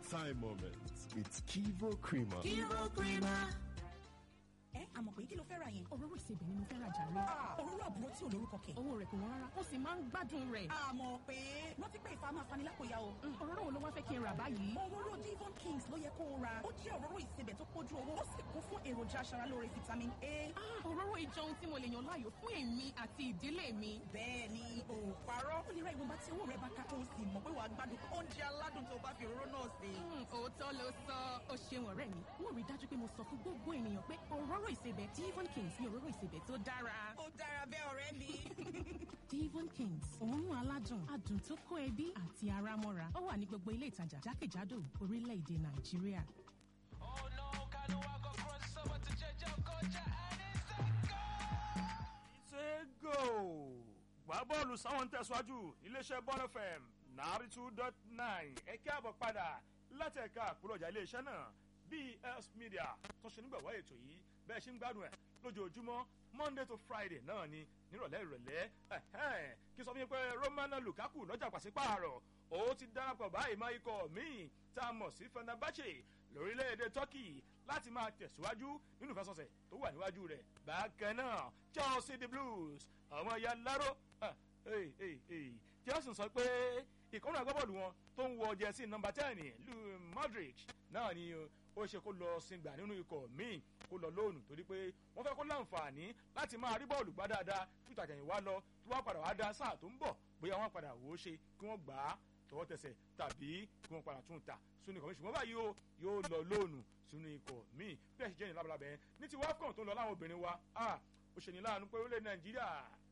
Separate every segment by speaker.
Speaker 1: time moments with Kivo Creamer.
Speaker 2: Kivo Creamer.
Speaker 3: ẹ àmọ̀ pé kí ló fẹ́ ra yẹn.
Speaker 2: òróró ìsebẹ̀ ni mo fẹ́ ra jàre.
Speaker 3: òróró àbúrò tí ò lórúkọ kẹ̀.
Speaker 2: owó rẹ̀ kò wọ́n rárá ó sì máa ń gbádùn rẹ̀.
Speaker 3: àmọ̀ pé rántí pé ìfà máa fani lápòyà o.
Speaker 2: òróró wo ló wá fẹ́ kí n rà báyìí.
Speaker 3: òróró Devon Kings ló yẹ kó o ra ó jẹ́ òróró ìsebẹ̀ tó pójú owó ó sì kún fún èròjà aṣaralóore vitamin A.
Speaker 2: òróró ìjọ ohun tí mo lè yàn láàyò fún èmi àti ìdílé mi.
Speaker 3: bẹ́ẹ̀ ni o ò parọ́ ó lè ra ìwọ̀nba tí owó rẹ̀ bá ká tó o sì mọ̀ pé wàá gbádùn oúnjẹ aládùn tó o bá fi òróró náà sè.
Speaker 2: òótọ́ ló sọ ó ṣeun ọ̀rẹ́ mi wọ́n rí dájú pé mo sọ fún gbogbo ènìyàn pé òróró ìsebẹ̀ Devon Kings ni òróró ìsebẹ̀ tó dára.
Speaker 3: ó dára bẹ́ẹ̀ ọ̀rẹ́ mi.
Speaker 2: Devon Kings òórùn aládùn adùn tó kó ẹbí àti ara mọ́ra ó wà ní gbogbo ilé ìtajà jákèjádò orílẹ̀-èdè Nàìjíríà.
Speaker 4: Oh no, Kanu Wako cross over to Jejo Kocha and it's a goal!
Speaker 5: ṣe go gbá bọ́ọ̀lù sáwọn tẹ̀síwájú iléeṣẹ́ bọ́ọ̀lù fm náírà two dot nine ẹ káàbọ̀ padà láti ẹ̀ka àpòlọ̀jà iléeṣẹ́ náà bs media tó ṣe nígbàwọ́ ètò yìí bẹ́ẹ̀ ṣe ń gbádùn ẹ̀ lójoojúmọ́ monday to friday náà ni nírọ̀lẹ́ ìrọ̀lẹ́ ẹ̀hẹ́n kí sọ fún yín pé romana lukaku lọ́jà pàṣípààrọ̀ ó ti darapọ̀ báyìí máa ikọ̀ míì tá a mọ̀ sí fenerbahce lórílẹ̀‐èdè turkey láti máa tẹ̀síwájú nínú ìfẹsọ̀sẹ̀ tó wà níwájú rẹ̀ bákan náà chelsea the blues ọmọ ìyá láró chelsea sọ pé ìkọ́nù agbábọ́ọ̀lù wọn tó ń wọ jẹ́sí nọmba ten lu modric náà ni ó ṣe kó lọ sìngbà nínú ikọ̀ míì kó lọ lóònù torí pé wọ́n fẹ́ kó láǹfààní láti máa rí bọ́ọ̀lù gbá dáadáa tó ìtàjẹ̀yìn wá lọ tó wá padà wá dá sáà tó ń bọ̀ bóyá wọ́n padà wò ó ṣe kí wọ́n gbà á tọwọ́ tẹsẹ̀ tàbí kí wọ́n padà tún ta sínú ikọ̀ mi ṣùgbọ́n báyìí o yóò lọ lóònù sínú ikọ̀ míì bí ẹ̀ ṣe jẹ́ ní labalábẹ́ ní ti wafcon tó ń lọ láwọn obìnrin wa ó ṣe ní láàánú pé orílẹ̀ nàìjíríà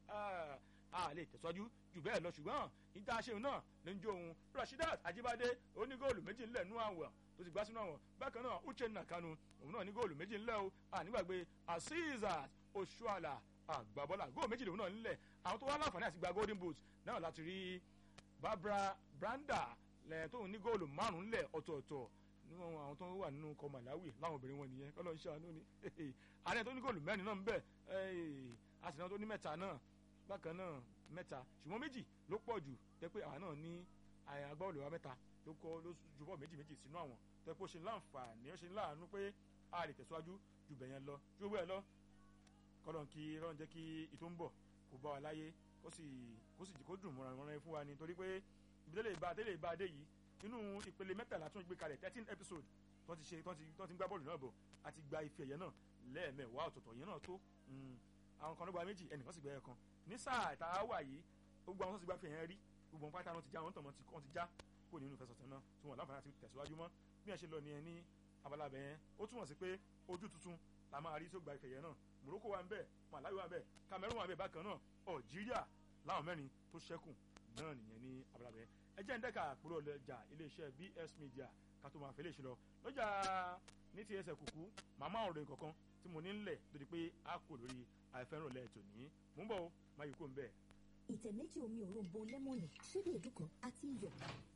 Speaker 5: a lè tẹ̀síwájú jù bẹ́ẹ̀ lọ ṣùgbọ́n ìta ṣeun náà ló ń jó òun rasheedat ajibade onígóòlù méjì ńlẹ̀ nú àwọn tó ti gbá sínú àwọn bákan náà uchenna kanu òun náà ní góòlù méjì ńlẹ̀ o ànígbàgbé azizat oṣuala àgbàbọ́là góòlù méjì lòun náà ńlẹ̀ àwọn tó wá láǹfààní àti gba golden boot náà láti rí barbara branda lẹ́yìn tóun ní góòlù márùn-ún ńlẹ̀ ọ̀tọ̀ọ̀tọ̀ nínú àwọn tó wà nínú ọkọ̀ malawi láwọn obìnrin wọn nìyẹn kọ́lọ́ ń ṣàánú ni àárẹ̀ tó ní góòlù mẹ́rin náà ń bẹ̀ àtìná tó ní mẹ́ta náà bákan náà mẹ́ta ṣùgbọ́n méjì ló pọ̀ jù tẹ́ pé àwa náà ní agbábọ́ọ̀lù wa mẹ́ta ló kọ́ ló ju bọ́ọ̀ méjì méjì sínú àwọn tẹ́ pé ó ṣe láǹfààní ó ṣe láàánú pé a lè tẹ̀síwájú ju bẹ̀yẹn lọ ju owó ẹ̀ lọ kọ́lọ̀ kí rọ́n jẹ́ kí ìtò ń bọ̀ kó bá wa láyé kó sì kó sì kó dùn mọ́ra wọn fún wa ni torí pé ibi tẹ́lẹ̀ ìbá tẹ́lẹ̀ ìbá dé yìí nínú ìpele mẹ́tàlá tún gbé kalẹ̀ thirteen episode tó ti ṣe tó ti tó ti gbá bọ́ọ̀lù náà bọ̀ àti gba ife ẹ̀yẹ náà lẹ́ẹ̀mẹ̀wá ọ̀tọ̀ọ̀tọ̀ yẹn náà tó àwọn kan ló gba méjì ẹnìkan sì gba ẹ̀kan ní sáà tá a wà yìí gbogbo àwọn tó ti gba fi yẹn rí gbogbo wọn pátá wọn ti já wọn tàn wọn ti já kó nínú ìfẹsọ̀tàn náà tí wọn láǹfààní àti tẹ̀síwájú mọ́ bí ẹ ṣe lọ nìyẹn ní abala bẹ̀ yẹn ó túmọ̀ sí pé ojú tuntun la máa rí tó gba ìfẹ̀yẹ náà Morocco wà ń bẹ̀ Malawi wà ń bẹ̀ Cameroon wà ń bẹ̀ bákan náà Algeria láwọn mẹ́rin tó ṣẹ́kù náà nìyẹn ní abala bẹ̀ yẹn ẹ jẹ́ ń dẹ́ka àpòrò ọlọ́jà iléeṣẹ́ BS Media ká tó máa fẹ́ lè ṣe lọ lọ́jà ní ti ẹsẹ̀ kùkú màmá ọ̀rọ̀ kankan tí mo ní ń lẹ̀ tó di pé a kò lórí àìfẹ́ràn lẹ́ẹ̀tọ̀ ní mú bọ̀ ó máa yí kó ń bẹ̀.
Speaker 6: ìtẹ̀ méjì omi òróǹbó lẹ́mọ̀nì ṣíbí èédú kan àti iyọ̀.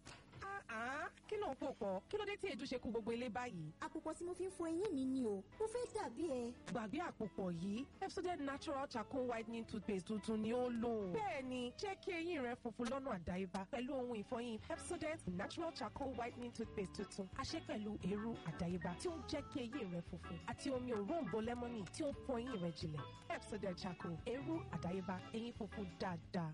Speaker 7: kí ló ń pò pọ̀ kí ló dé tí èédú ṣe kú gbogbo ilé báyìí.
Speaker 6: àpòpọ̀ tí mo fi ń fọ eyín mi ni o mo fẹ́ dàbí ẹ.
Speaker 7: gbàgbé àpòpọ̀ yìí Pepsodent natural charcoal whitening toothpaste tuntun ni ó lò. bẹ́ẹ̀ni jẹ́ kí eyín rẹ funfun lọ́nà àdáyébá pẹ̀lú ohun ìfọyín Pepsodent natural charcoal whitening toothpaste tuntun àṣẹ pẹ̀lú eérú àdáyébá tí ó ń jẹ́ kí eyín rẹ funfun àti omi òróǹbó lẹ́mọ́nì tí ó ń fọ eyín rẹ jinlẹ̀ Pepsodent charcoal eérú àdáyébá eyín funfun dáadáa.